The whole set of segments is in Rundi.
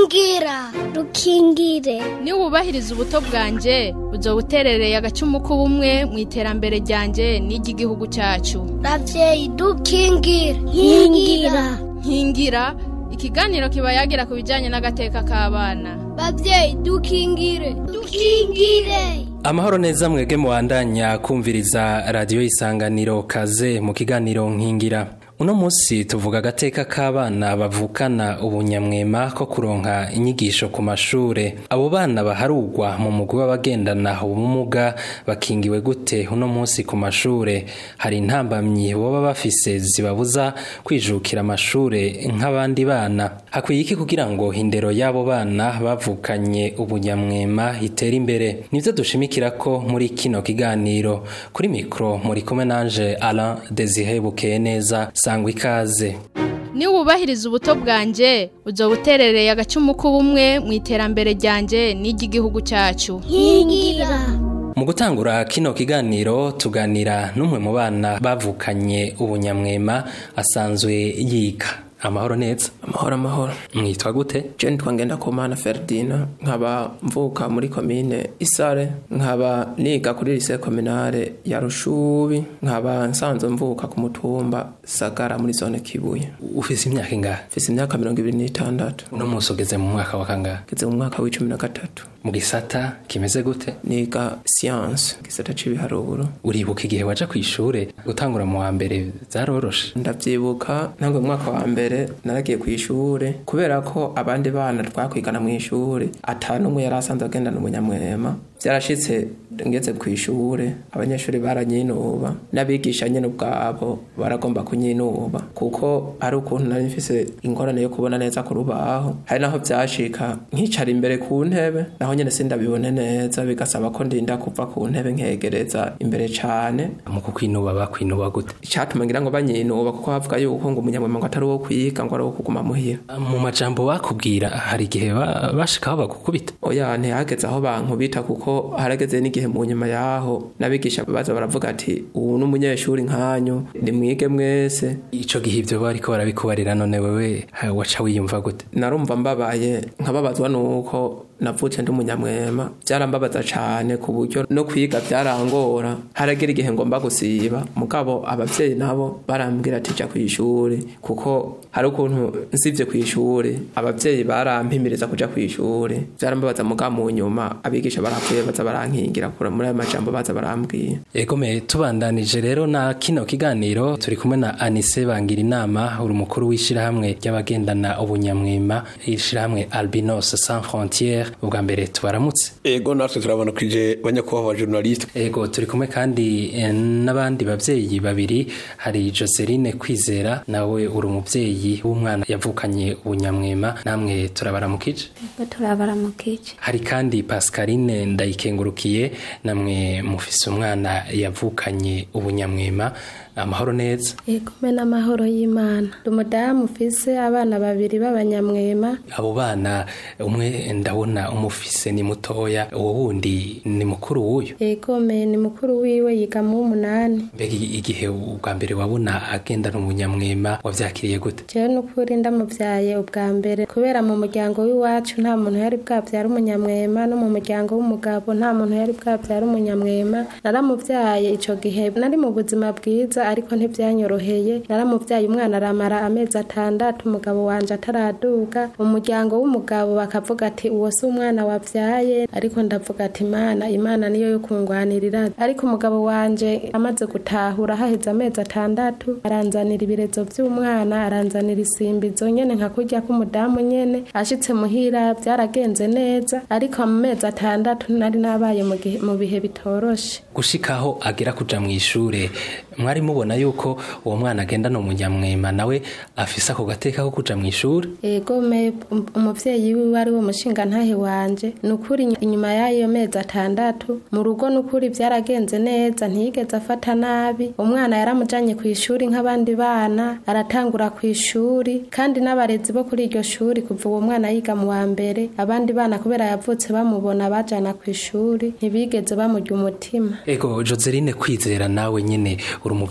rukingira rukingire niba wubahiriza ubuto bwanjye uzo buterereye agacumu k'ubumwe mu iterambere ryanjye n'iry'igihugu cyacu ravyeyi dukingire nkingira nkingira ikiganiro kiba yagira ku bijyanye n'agateka k'abana bavyeyi dukingire dukingire amahoro neza mwege muwandanya kumviriza radiyo isanganiro kaze mu kiganiro nkingira uno munsi tuvuga agateka k'abana bavukana ubunyamwema ko kuronka inyigisho ku mashure abo bana baharugwa mu mugwi w'abagendana ubumuga bakingiwe gute uno munsi ku mashure hari intambamyi boba bafise zibabuza kwijukira amashure nk'abandi bana hakwiye iki kugira ngo indero y'abo bana bavukanye ubunyamwema itere imbere nivyo dushimikira ko muri kino kiganiro kuri mikro muri kumwe nanje Alain Desire Bukeye neza sangwa ikaze niba wubahiriza ubuto bwanjye uzo buterereye agacumu k'ubumwe mu iterambere ryanjye n'iry'igihugu cyacu nkingira mu gutangura kino kiganiro tuganira n'umwe mu bana bavukanye ubunyamwema asanzwe yiga amahoro neza amahoro amahoro mwitwa gute je nitwa ngendakumana ferdina nkaba mvuka muri komine isare nkaba niga kuri lise kominare ya rushubi nkaba nsanzwe mvuka ku mutumba sagara muri zone kibuye ufise imyaka ingahe mfise imyaka mirongo ibiri n'itandatu uno munsi ugeze mu mwaka wa kangahe ngeze mu mwaka w'icumi na gatatu mu gisata kimeze gute niga siyanse gisata c'ibiharuro uribuka igihe waja kw'ishure gutangura mu wa mbere vyaroroshe ndavyibuka ntango mu mwaka wa mbere naragiye kw'ishure kubera ko abandi bana twakwigana mw'ishure ata n'umwe yari asanzwe agendana umunyamwema vyarashitse ngeze kw'ishure abanyeshuri baranyinuba n'abigisha nyene ubwabo baragomba kunyinuba kuko hari ukuntu nari mfise ingorane yo kubona neza ku rubaho hari naho vyashika nkicara imbere ku ntebe naho nyene sindabibone neza bigasaba ko ndinda kuva ku ntebe nkegereza imbere cane mu kukwinuba bakwinuba gute icatuma ngira ngo banyinuba kuko bavuga yuko ngo umunyamwema ngo atari uwo kwiga ngo ari uwo kuguma muhira mu majambo bakubwira hari igihe ba- bashikaho bagukubita oya ntihageze aho bankubita kuko harageze n'igihe mu nyuma yaho n'abigisha baza baravuga ati ubu n'umunyeshuri nkanyu nimwige mwese ico gihe ivyo bariko barabikubarira none wewe ha, waca wiyumva gute narumva mbabaye nkababazwa nuko navutse ndi umunyamwema byarambabaza cane ku buryo no kwiga byarangora haragera igihe ngomba gusiba mugabo abavyeyi nabo barambwira ati ja kw'ishuri kuko hari ukuntu nsivye kw'ishuri abavyeyi barampimiriza kuja kw'ishuri byarambabaza mugabo mu nyuma abigisha baravuye baza barankingira kura muri ayo majambo baza barambwira egome tubandanije rero na kino kiganiro turi kumwe na anise bangira inama uri umukuru w'ishirahamwe ry'abagendana ubunyamwema ishirahamwe albinos sans frontiere ubwa mbere tubaramutse ego natwe turabona kwije banyakubahwa journaliste ego turi kumwe kandi eh, n'abandi bavyeyi babiri hari joseline kwizera nawe uri umuvyeyi w'umwana yavukanye ubunyamwema namwe turabaramukije Ego turabaramukije hari kandi pascaline ndayikengurukiye namwe mufise umwana yavukanye ubunyamwema amahoro neza Ego me n'amahoro y'Imana ndi umudamu ufise abana babiri b'abanyamwema abo bana umwe ndabona umufise ni mutoya uwo wundi ni mukuru w'uyu Ego me ni mukuru wiwe yiga mu w'umunani mbega igihe ubwa mbere wabona agendana umunyamwema wavyakiriye gute jewe n'ukuri ndamuvyaye ubwa mbere kubera mu muryango w'iwacu nta muntu yari bwavyara umunyamwema no mu muryango w'umugabo nta muntu yari bwavyara umunyamwema naramuvyaye ico gihe nari mu buzima bwiza ariko ntivyanyoroheye naramuvyaye umwana aramara amezi atandatu umugabo wanje ataraduga umuryango w'umugabo bakavuga ati uwo si umwana wavyaye ariko ndavuga ati imana imana niyo yo kungwanirira ariko umugabo wanje amaze gutahura haheze amezi atandatu aranzanira ibirezo vy'umwana aranzanira isimbizo nyene nka kurya k'umudamu nyene ashitse muhira vyaragenze neza ariko mu mezi atandatu nari nabaye mu gihe- mu bihe bitoroshe gushikaho agera kuja mw'ishure mwari mubona yuko uwo mwana agendana umunyamwema nawe afise ako gateka ko kuja mw'ishure ego me um- umuvyeyi wiwe ari we mushinga ntahe wanje nukuri inyu- inyuma y'ayo mezi atandatu mu rugo nukuri vyaragenze neza ntiyigeze afata nabi umwana yaramujanye ku ishuri nk'abandi bana aratangura ku ishuri kandi n'abarezi bo kuri iryo shuri kuva uwo mwana yiga mu wa mbere abandi bana kubera yavutse bamubona bajana ku ishuri ntibigeze bamurya umutima ego joseline kwizera nawe nyene uri umuvyeyi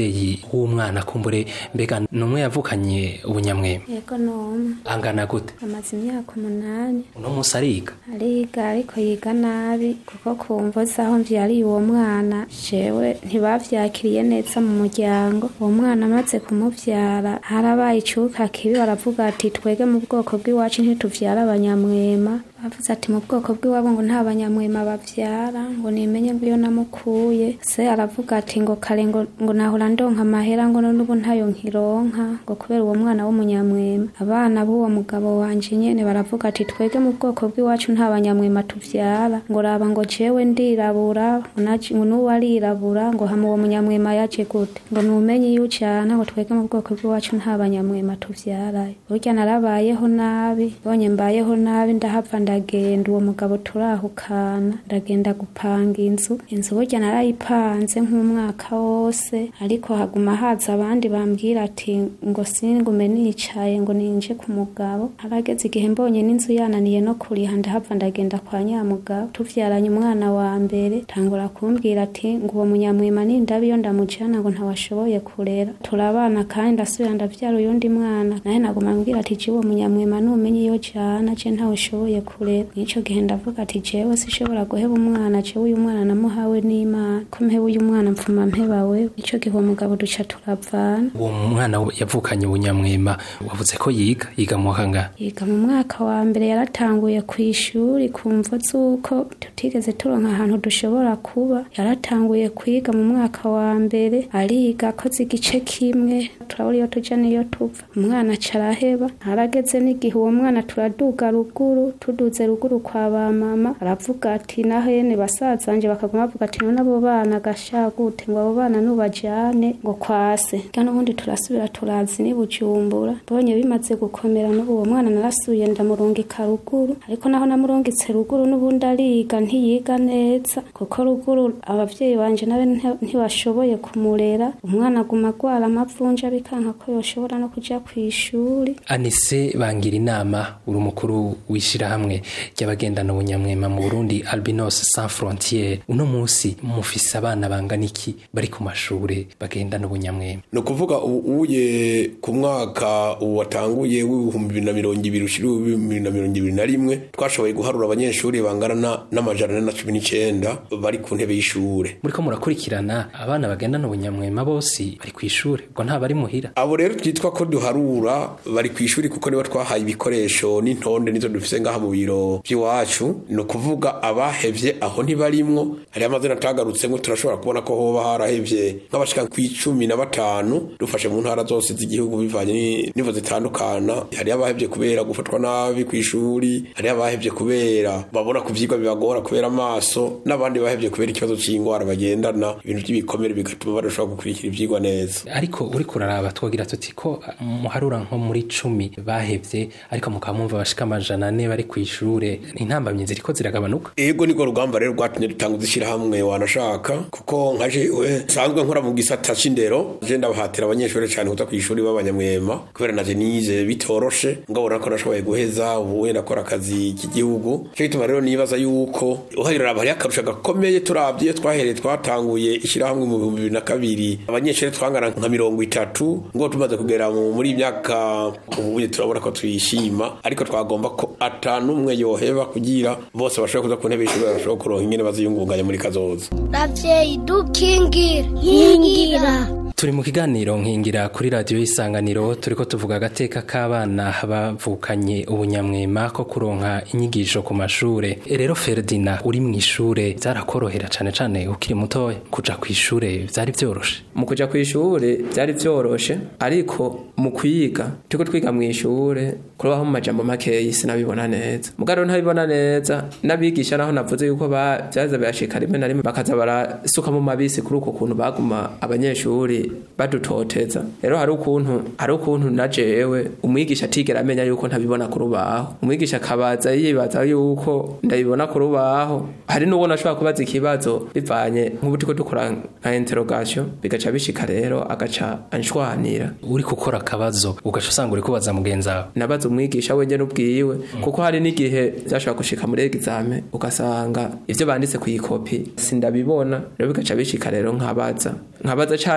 umuvyeyi w'umwana kumbure mbega numwe yavukanye ubunyamwema yego noma angana gute amaze imyaka umunani uno musi ariga ariga ariko yiga nabi kuko kumva zaho mvyariye uwo mwana jewe ntibavyakiriye neza mu muryango uwo mwana amaze kumuvyara harabaye icuka kibi baravuga ati twege mu bwoko bw'iwacu ntituvyara abanyamwema bavuze ati mu bwoko bw'iwabo ngo nta banyamwema bavyara ngo nimenye ngo iyo namukuye se aravuga ati ngo kare ngo, ngo nahora ndonka amahera ngo none ubu ntayo nkironka ngo kubera uwo mwana w'umunyamwema abana b'uwo mugabo wanje nyene baravuga ati twege mu bwoko bw'iwacu nta banyamwema tuvyara ngo raba ngo jewe ndirabura ngo naje- ngo n'uwo arirabura ngo hama uwo munyamwema yaje gute ngo numenye iyo ucana ngo twege mu bwoko bw'iwacu nta banyamwema tuvyarayo burya narabayeho nabi bonye mbayeho nabi ndahava ndagenda uwo mugabo turahukana ndagenda gupanga inzu inzu burya narayipanze nk'umwaka wose ariko haguma haza abandi bambwira ati ngo singume nicaye ngo ninje ku mugabo harageze igihe mbonye n'inzu yananiye no kuriha ndahava ndagenda kwa nyamugabo tuvyaranye umwana wa mbere tangura kumbwira ati ngo uwo munyamwima nindabi iyo ndamujana ngo ntawashoboye kurera turabana kandi ndasubira ndavyara uyundi mwana naye naguma mbwira ati je uwo munyamwima numenye iyo jana je ntawushoboye kurera nico gihe ndavuga ati jewe sishobora guheba umwana jewe uyu mwana namuhawe n'imana ko mpeba uyu mwana mpfuma mpeba wewe nico gihe uwo mugabo duca turavana uwo mwana yavukanye ubunyamwema wavuze ko yiga yiga mu kangahe yiga mu mwaka wa mbere yaratanguye ku ishuri kumva z'uko tutigeze turonka ahantu dushobora kuba yaratanguye kwiga mu mwaka wa mbere ariga akoze igice kimwe turabura iyo tuja n'iyo tuva umwana aca araheba harageze n'igihe uwo mwana turaduga ruguru tuduze ruguru kwa ba mama aravuga ati naho yene basazanje bakaguma bavuga ati none abo bana gashagute ngo abo bana nubajane ngo kwase kandi ubundi turasubira turazi ni bujumbura mbonye bimaze gukomera n'ubu uwo mwana narasuye ndamurungika ruguru ariko naho namurungitse ruguru n'ubundi ariga ntiyiga neza kuko ruguru abavyeyi banje nabe nti- ntibashoboye kumurera umwana aguma agwara amavunja bikanka ko yoshobora no kuja kw'ishuri anise bangira inama uri umukuru w'ishirahamwe ry'abagendana ubunyamwema mu burundi albinos sans frontiere uno musi mufise abana bangana iki bari ku mashure bagendana ubunyamwema ni ukuvuga u- uye ku mwaka watanguye w'ibihumbi bibiri na mirongo ibiri ushira ibihumbi bibiri na mirongo ibiri na rimwe twashoboye guharura abanyeshuri bangana na- n'amajana ane na cumi n'icenda bari ku ntebe y'ishure muriko murakurikirana abana bagendana ubunyamwema bose bari kw'ishure ubwo nta bari muhira abo rero twitwa ko duharura bari ku ishuri kuko nibo twahaye ibikoresho n'intonde nizo dufise ngaha mu biro by'iwacu ni ukuvuga abahevye aho ntibarimwo hariho amazina atagarutsemo turashobora kubona ko hoba harahevye nk'abashika ku icumi na batanu dufashe mu ntara zose z'igihugu bivanye ni- nivo zitandukana hariho abahevye kubera gufatwa nabi ku ishuri hariho abahevye kubera babona ku vyigwa bibagora kubera amaso n'abandi bahevye kubera ikibazo c'ingwara bagendana ibintu by'ibikomere bigatuma badashobora gukurikira ivyigwa neza ariko uriko uraraba twagira tuti ko uh, muharura nko muri cumi bahevye ariko mukaba mwumva bashika amajana ane bari kw'ishure intambamyi ziriko ziragabanuka ego niko rugamba rero rwatumye dutanguza ishyirahamwe wanashaka kuko nka jewe nsanzwe nkora mu gisata c'indero je ndabahatira abanyeshuri cyane kuza ku ishuri b'abanyamwema kubera naje nize bitoroshe ngabona ko nashoboye guheza ubu wenda akora akazi k'igihugu cyo gituma rero nibaza yuko uharira hariho akarusho gakomeye turavye iyo twahereye twatanguye ishyirahamwe mu bihumbi bibiri na kabiri abanyeshuri twangana nka mirongo itatu ngo tumaze kugera mu- muri iyi myaka ubuye turabona ko tuyishima ariko twagomba ko atanumwe yoheba kugira bose bashobora kuza ku ntebe y'ishuri bashobora kuronka ingene baziyungunganya muri kazoza ravyeyi dukingire nkingira turi mu kiganiro nkingira kuri radiyo y'isanganiro turiko tuvuga agateka k'abana bavukanye ubunyamwema ko kuronka inyigisho ku mashure E rero ferdina uri mu ishure vyarakorohera cane cane ukiri mutoya kuja kw'ishure vyari vyoroshe mu kuja ku ishure byari byoroshe ariko mu kwiga turiko twiga mu ishure kubaho mu majambo makeyi sinabibona neza mugabo ntabibona neza n'abigisha naho navuze yuko ba- vyaza birashika rimwe na rimwe bakaza barasuka mu mabisi kuri uko kuntu baguma abanyeshuri badutoteza rero hari ukuntu hari ukuntu na jewe umwigisha atigera amenya yuko ntabibona ku rubaho umwigisha akabaza yibaza yuko ndabibona ku rubaho hari n'uwo nashobora kubaza ikibazo bivanye nk'ubu turiko dukora nka interrogation bigaca bishika rero agaca anshwanira uri gukora akabazo ugaca usanga uri kubaza mugenzi wawe nabaza umwigisha wenyene ubwiwe kuko hari n'igihe byashobora gushika muri egizame ugasanga ivyo banditse ku ikopi sindabibona rero bigaca bishika rero nkabaza nkabaza canke ivyo bari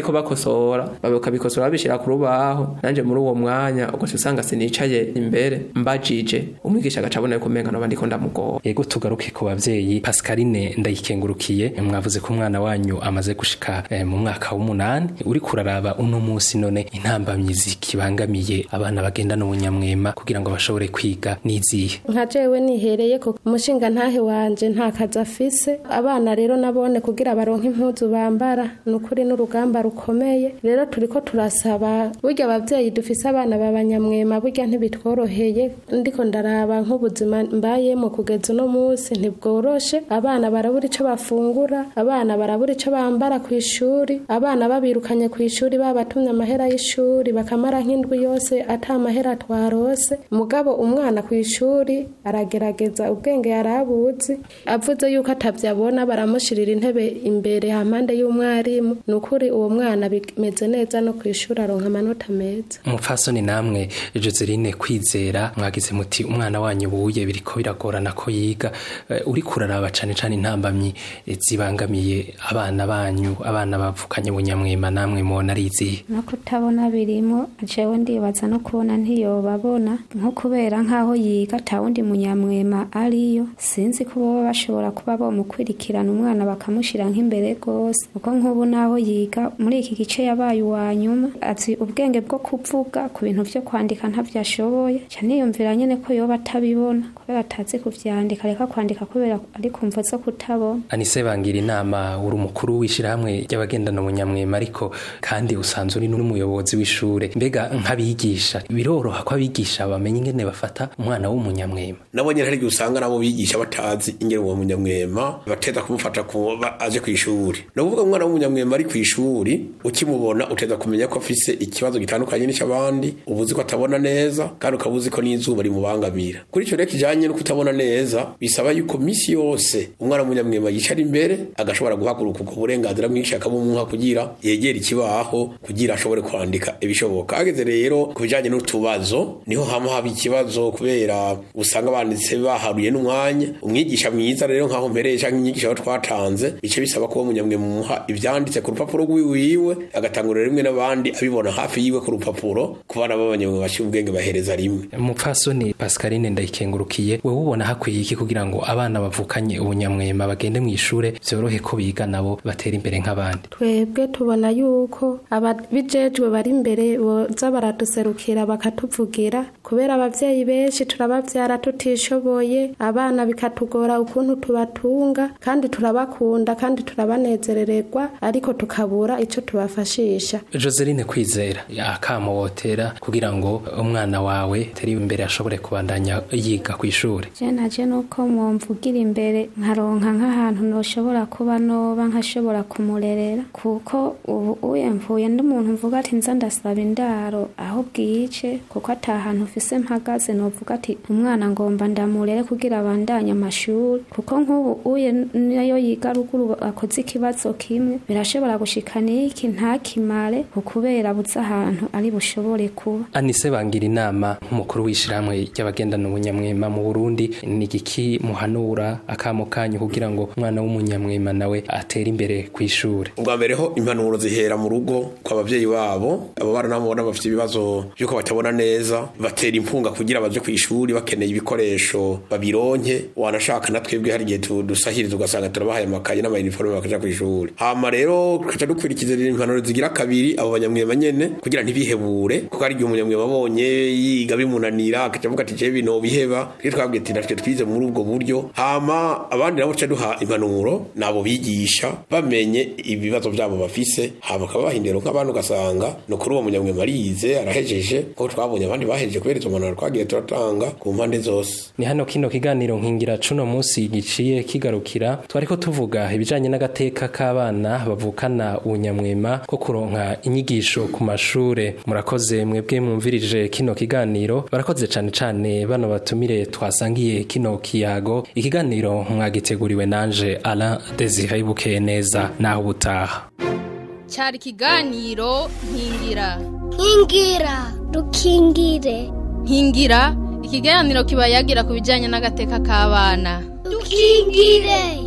bariko bakosora bakabikosora babishira ku rubaho nanje muri uwo mwanya ugaca usanga sinicaye imbere mbajije umwigisha agaca abona yuko umenga noba ndiko ndamugora Ego tugaruke ku bavyeyi Pascaline ndayikengurukiye mwavuze ko umwana wanyu amaze gushika eh, mu mwaka w'umunani uri kuraraba uno musi none intambamyi zikibangamiye abana bagendana ubunyamwema kugira ngo bashobore kwiga nizihe nka jewe nihereye ko umushinga ntahe wanje nta kazi afise abana rero nabone kugira baronke impuzu bambara ni ukuri n'urugamba rukomeye rero turiko turasaba burya abavyeyi dufise abana b'abanyamwema burya ntibitworoheye ndiko ndaraba nk'ubuzima mbayemo kugeza uno munsi ntibworoshe abana barabura ico bafungura abana barabura ico bambara ku ishuri abana babirukanye ku ishuri babatumye amahera y'ishuri bakamara nk'indwi yose ata mahera twarose mugabo umwana ku ishuri aragerageza ubwenge yarabuzi avuze yuko atavyabona baramushirira intebe imbere hampande y'umwarimu ni ukuri uwo mwana bimeze neza no ku ishuri aronka amanota meza umupfasoni namwe Joseline kwizera mwagize muti umwana wanyu buye biriko biragorana ko yiga Eh, uri kuraraba cane cane intambamyi eh, zibangamiye abana banyu abana bavukanye ubunyamwema namwe mubona ari izihe no kutabona birimo jewe ndibaza no kubona ntiyobabona nko kubera nk'aho yiga ata wundi munyamwema ariyo sinzi ko boba bashobora kuba bomukurikirana umwana bakamushira nk'imbere rwose kuko nk'ubu naho yiga muri iki gice yabaye uwa nyuma azi ubwenge bwo kuvuga ku bintu vyo kwandika ntavyo ashoboye ca niyumvira nyene ko yoba atabibona kubera atazi kuvyandika reka kwandika kubera ari kumvo zo kutabona anise bangira inama uri umukuru w'ishirahamwe ry'abagendana ubunyamwema ariko kandi usanzwe uri n'umuyobozi w'ishure mbega nk'abigisha biroroha ko abigisha bamenya ingene bafata umwana w'umunyamwema nabo nyene hari igihe usanga nabo bigisha batazi ingene uwo munyamwema bateza kumufata kuba aje ku ishuri ni ukuvuga umwana w'umunyamwema ari ku ishuri ukimubona uteza kumenya ko afise ikibazo gitandukanye n'icy'abandi uba uzi ko atabona neza kandi ukaba uzi ko n'izuba rimubangamira kuri icyo rero kijanye no kutabona neza bisaba yuko misi yose umwana w'umunyamwema yicara imbere agashobora guhaguruka ubwo burenganzira bwinshi akabumuha kugira yegere ikibaho kugira ashobore kwandika ibishoboka ageze rero ku bijanye n'utubazo niho hama haba ikibazo kubera usanga banditse baharuye n'umwanya umwigisha mwiza rero nkaho mpereye canke inyigisho aho twatanze bice bisaba ko uwo munyamwema umuha ivyanditse ku rupapuro rwiwiwe agatangurira rimwe n'abandi abibona hafi yiwe ku rupapuro ku bana b'abanyamwema bashyira ubwenge bahereza rimwe umupfasoni Pascaline ndayikengurukiye wewe ubona hakwiye iki kugira ngo abana bavukanye ubunyamwema bagende mu ishure vyorohe ko biga nabo batera imbere nk'abandi twebwe tubona yuko ababijejwe bari imbere boza baraduserukira bakatuvugira kubera abavyeyi benshi turabavyara tutishoboye abana bikatugora ukuntu tubatunga kandi turabakunda kandi turabanezerererwa ariko tukabura ico tubafashisha Joseline kwizera akamo wotera kugira ngo umwana wawe teri imbere ashobore kubandanya yiga ku ishure je naje nuko mwomvugira imbere nkaronka nk'ahantu noshobora kuba noba nkashobora kumurerera kuko ubu uye mvuye ndi umuntu mvuga ati nza ndasaba indaro aho bwije kuko ata hantu ufise mpagaze novuga ati umwana ngomba ndamurere kugira abandanye amashuri kuko nk'ubu uye nayo yiga ruguru akoze ikibazo kimwe birashobora gushika niki ntakimare ukubera buze ahantu ari bushobore kuba Anise bangira inama nk'umukuru w'ishirahamwe ry'abagendana ubunyamwema mu Burundi ni igiki muhanura akamo kanyu kugira ngo umwana w'umunyamwema nawe atere imbere ku ishure ubwa mbere ho impanuro zihera mu rugo kwa bavyeyi babo abo bana nabo babona bafite ibibazo by'uko batabona neza batera impunga kugira baje ku ishuri bakeneye ibikoresho babironke wanashaka na twebwe hari igihe tu- dusahiriza ugasanga turabahaye amakaye n'amayiniforume bakaja ku ishuri hama rero tukaca dukurikiza rero impanuro zigira kabiri abo banyamwema nyene kugira ntibihebure kuko hari igihe umunyamwema abonye yiga bimunanira akaca avuga ati jewe bino biheba rero twabwiye ati natwe twize muri ubwo buryo hama abandi nabo tuca duha impanuro nabo bigisha bamenye ibibazo byabo bafise hama bakabaha indero nk'abandi ugasanga ni ukuri uwo munyamwema arize arahejeje kuko twabonye abandi bahejeje kubera izo mpanuro twagiye turatanga ku mpande zose ni hano kino kiganiro nkingira cuno munsi giciye kigarukira twariko tuvuga ibijanye n'agateka k'abana bavukana ubunyamwema ko kuronka inyigisho ku mashure murakoze mwebwe mwumvirije kino kiganiro barakoze cane cane bano batumire twasangiye kino kiyago ikiganiro mwagiteguriwe nanje Alain Desire Bukeye neza naho ubutaha cyari ikiganiro nkingira nkingira dukingire nkingira ikiganiro kiba yagira ku bijyanye n'agateka k'abana dukingire